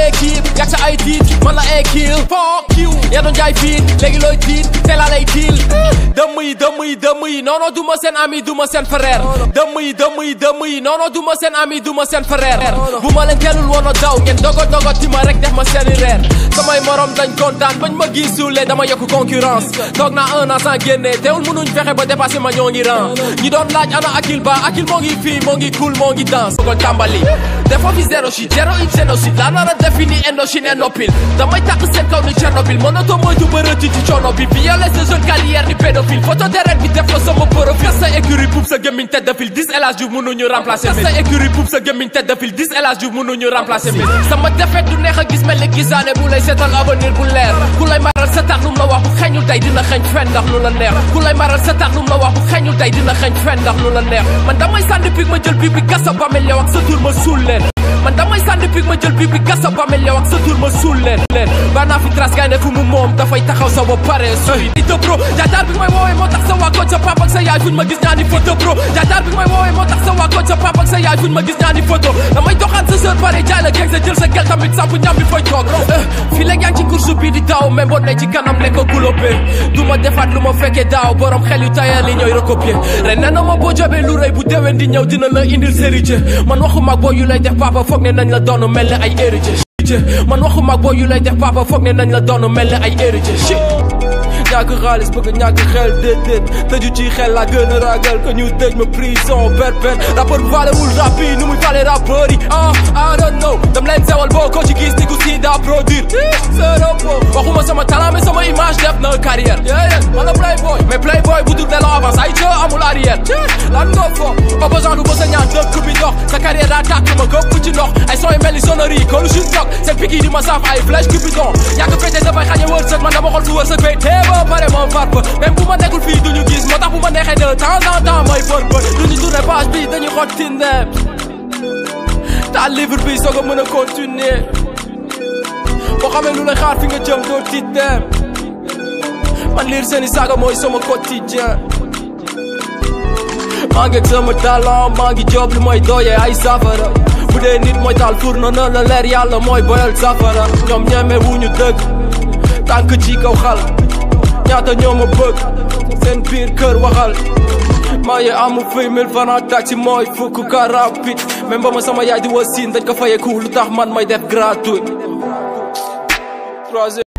équipe yàgg sa ay tiit man la équipe fuck you yaa doon jaay fiit léegi looy tiit te laa lay tiil dëmm yi dëmm yi dëmm yi non non du ma seen ami du ma seen frère dëmm yi dëmm yi dëmm yi non non du ma seen ami du ma seen frère bu ma leen teelul woon a daw ngeen dogo dogo ti ma rek def ma seeni reer samay morom dañ kontaan bañ ma gisulee dama yokk concurrence toog naa un an sans génne teewul mënuñ fexe ba dépassé ma ñoo ngi ran ñi doon laaj ana akil ba akil moo ngi fii moo ngi cool moo ngi danse ko tàmbali defoo fi zéro shit zéro it génocide laa nar a défini Indochine et Nopil damay tàq seen kaw ni Tchernobyl mënatoo moytu ba rëcc ci coono bi violé sa jeune carrière ni pédophile photo deret bi def ko sama profil sa écurie poub sa gémmiñ tête de file 10 El Hadj Diouf mënuñu remplacer sa écurie poub sa gémmiñ tête de file 10 El Hadj Diouf mënuñu remplacer mi sama défaite du neex a gis mel ni gisaane bu lay seetal avenir bu leer ku lay maral sa tax lum la wax bu xeeñul tey dina xeeñ fen ndax lu la neex ku lay maral sa tax lum la wax bu xeeñul tey dina xeeñ fen ndax lu la neex man damay sànni pig ma jël bii bi gas sa bamel yow ak sa tur ma suul leen man damay sànni pig ma jël bii bi gas sa bamel yow ak sa tur ma suul leen leen baa naa fi trace gaay ne fu mu moom dafay taxaw sa ba pare suy ito pro jaataar bi may woowee moo tax sa waa koñ sa papa ak sa yaay fuñ ma gis ñaani photo pro jaataar bi may woowee moo tax sa waa koñ sa papa ak sa yaay fuñ ma gis ñaani photo damay doxaan sa sœur pare jaay la geeg sa jël sa gel tamit samp ñam bi fay toog fii léegi yaa ngi ci course bi di daw même boo ne ci kanam lekk ko gulóobe du ma defaat lu ma fekkee daaw borom xel yu tayal yi ñooy recopier ren nee na ma boo jobee lu rëy bu déwén di ñëw dina la indil héritier man waxu mag boo yu lay def papa foog ne nañ la doon mel ne ay héritier man waxu mag boo yu lay def papa foog ne nañ la doon mel ne ay héritier shit ñàkk xaalis bëgg ñàkk xel déedéet tëju ci xel la gën a ragal que ñu tëj ma prison perpète rappeur valewul rap yi nu muy fale rappeur yi ah I don't know dam leen sewal boo ko ci gis ni ku si daa produire zéro po waxuma sama talent mais sama image def na carrière yéen man la playboy mais playboy bu dul delloo avance ay ca amul arrière lan nga fo pas besoin du bësa ñaan dëkk bi dox sa carrière daa tàkk ma gëpp ci ndox ay son yu mel ni sonnerie kon je toog seen piki di ma saaf ay flèche cupidon yàgg fete dafay xañe wërsëg man dama xool su wërsëg fay teeba pare ma farp même bu ma nekkul fii duñu gis moo tax bu ma neexee de temps en temps may bër bër duñu tourné page bi dañuy xot tindem ta livre bi soog a mën a continuer boo xamee lu lay xaar fi nga jëm doo tiit dem man lire seeni saaga mooy sama quotidien maa ngi ak sama talent maa ngi job lu mooy dooyee ay safara bu dee nit mooy taal fourneau na la leer yàlla mooy boyal safara ñoom ñeme wu ñu dëgg tànk ci kaw xal ñaata ñoo ma bëgg seen biir kër waxal maa ngi amu fay mille francs taxi mooy fukk car rapide même ba ma sama yaay di wasin dañ ko fayeku lu tax man may def gratuit